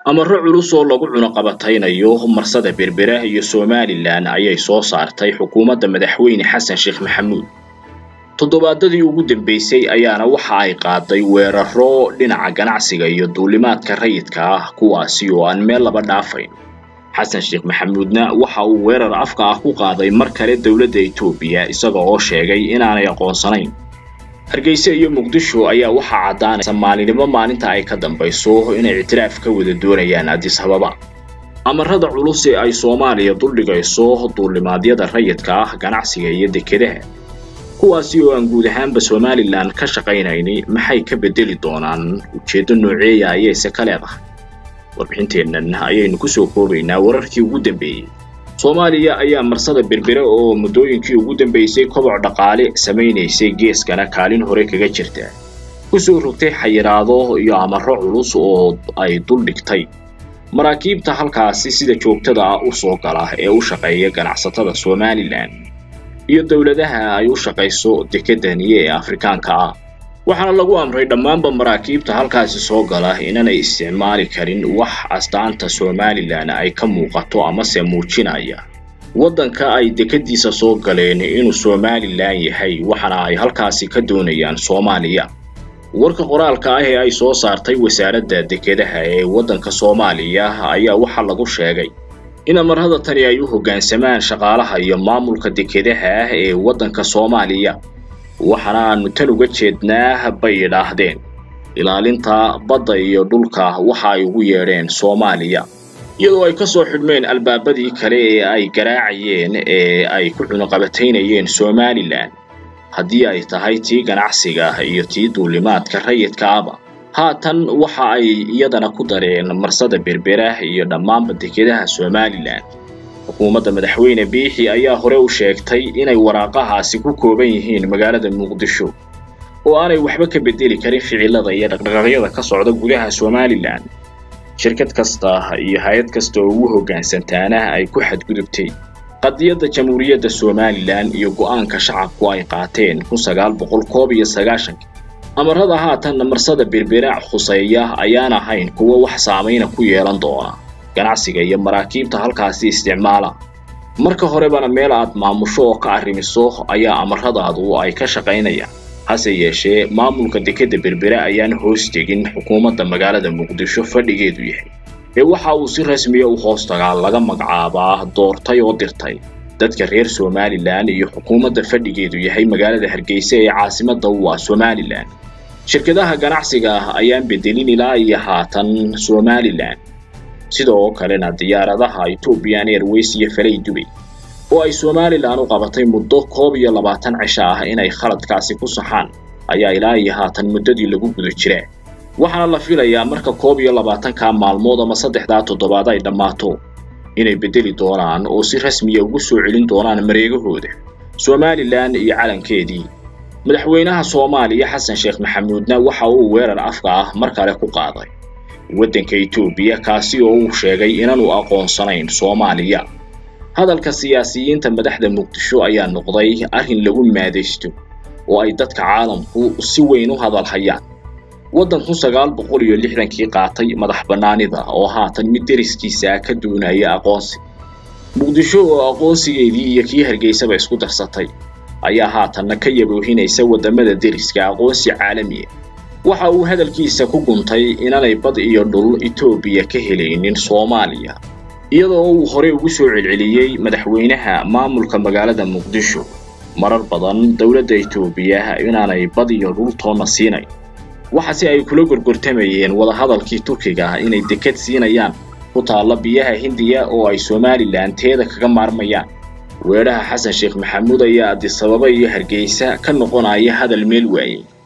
amarro culus oo lagu cunuqabataynayo marsada berbera iyo somalilan ayay soo saartay xukuumadda madaxweyne xasan sheekh maxamuud toddobaadadii ugu dambeysay ayaana waxa ay qaaday weeraro dhinaca ganacsiga iyo duulimaadka rayidka ah kuwaasi oo aan meel laba dhaafayn xasan sheekh maxamuudna waxa uu weerar afka ah ku qaaday mar kale dowladda etoobiya isaga oo sheegay inaanay aqoonsanayn hargeysa iyo muqdisho ayaa waxaa caddaanaysa maalinimo maalinta ay ka dambayso inay ictiraaf ka wada doonayaan addis ababa amarada culus ee ay soomaaliya duldhigayso duulimaadyada rayidka ah ganacsiga iyo dekedaha kuwaasi oo aan guud ahaanba somalilan ka shaqaynayni maxay ka bedeli doonaan ujeeddo nooceeya ayayse ka leedahay warbixinteennan ayaynu kusoo koobaynaa wararkii ugu dambeeyey soomaaliya ayaa marsada berbere oo muddooyinkii ugu dambeysay koboc dhaqaale samaynaysay geeskana kaalin hore kaga jirta kusoo rogtay xayiraado iyo amarro culus oo ay duldhigtay maraakiibta halkaasi sida joogtada ah u soo gala ee u shaqeeya ganacsatada somalilan iyo dowladaha ay u shaqayso dekedani ee afrikaanka ah waxaana lagu amray dhammaanba maraakiibta halkaasi soo gala inaanay isticmaali karin wax astaanta somalilan ay ka muuqato amase muujinaya waddanka ay dekadiisa soo galeen inuu somalilan yahay waxaana ay halkaasi ka doonayaan soomaaliya warka qoraalka ah ee ay soo saartay wasaaradda dekedaha ee waddanka soomaaliya ayaa waxaa lagu sheegay in amarada tani ay u hoggaansamaan shaqaalaha iyo maamulka dekedaha ah ee waddanka soomaaliya waxaana aanu tan uga jeednaa bay idhaahdeen ilaalinta badda iyo dhulka waxa ay ugu yeedheen soomaaliya iyadoo ay ka soo xidhmeen albaabadii kale ee ay garaacayeen ee ay ku cunuqabataynayeen somalilan haddii ay tahay tii ganacsiga iyo tii duulimaadka rayidka aba haatan waxa ay iyadana ku dareen marsada berbera iyo dhammaanba dekedaha somalilan xukuumadda madaxweyne biixi ayaa hore u sheegtay inay waraaqahaasi ku kooban yihiin magaalada muqdisho oo aanay waxba ka bedeli karin ficilada iyo dhaqdhaqaaqyada ka socda gudaha somalilan shirkad kasta iyo hay-ad kasta oo ugu hoggaansantaana ay ku xadgudubtay qadiyadda jamhuuriyadda somalilan iyo go'aanka shacabku ay qaateen kun sagaal boqol koob iyo sagaashanka amarada haatan marsada berberac khuseeya ayaan ahayn kuwo wax saamayna ku yeelan doona ganacsiga iyo maraakiibta halkaasi isticmaala marka horebana meel aad maamusho oo ka arrimiso ayaa amaradaadu ay ka shaqaynayaan hase yeeshee maamulka dekedda berbere ayaan hoos tegin xukuumadda magaalada muqdisho fadhigeedu yahay ee waxa uu si rasmiya u hoos tagaa laga magacaabaa doortay oo dirtay dadka reer somalilan iyo xukuumadda fadhigeedu yahay magaalada hargeysa ee caasimadda u ah somalilan shirkadaha ganacsiga ah ayaan bedelin ilaa iyo haatan somalilan sidoo kalena diyaaradaha ethoobian airways iyo falay dubay oo ay somalilan u qabatay muddo koob iyo labaatan cisho ah inay khaladkaasi ku saxaan ayaa ilaa iyo haatan muddadii lagu guda jiraa waxaana la filayaa marka koob iyo labaatankaa maalmood ama saddexdaa toddobaad ay dhammaato inay beddeli doonaan oo si rasmiya ugu soo celin doonaan mareegahooda somalilan iyo calankeedii madaxweynaha soomaaliya xasan sheekh maxamuudna waxa uu weerar afka ah mar kale ku qaaday waddanka etoobiya kaasi oo uu sheegay inaanu aqoonsanayn soomaaliya hadalka siyaasiyiinta madaxda muqdisho ayaa noqday arrin lagu maadaysto oo ay dadka caalamku si weyn u hadal hayaan waddan kun sagaal boqol iyo lixdankii qaatay madax bannaanida oo haatan mid deriskiisa ka doonaya aqoonsi muqdisho oo aqoonsigeedii iyo kii hargeysaba isku darsatay ayaa haatanna ka yaboohinaysa waddamada deriska aqoonsi caalamiya waxa uu hadalkiisa ku guntay inaanay bad iyo dhul etoobiya ka helaynin soomaaliya iyadoo uu horey ugu soo celceliyey madaxweynaha maamulka magaalada muqdisho marar badan dowladda etoobiya inaanay bad iyo dhul toonna siinayn waxaase ay kula gorgortamayeen wadahadalkii turkiga inay dekad siinayaan ku taalla biyaha hindiya oo ay somalilan teeda kaga maarmayaan weedhaha xasan sheekh maxamuud ayaa addisababa iyo hargeysa ka noqonaya hadal meel waayey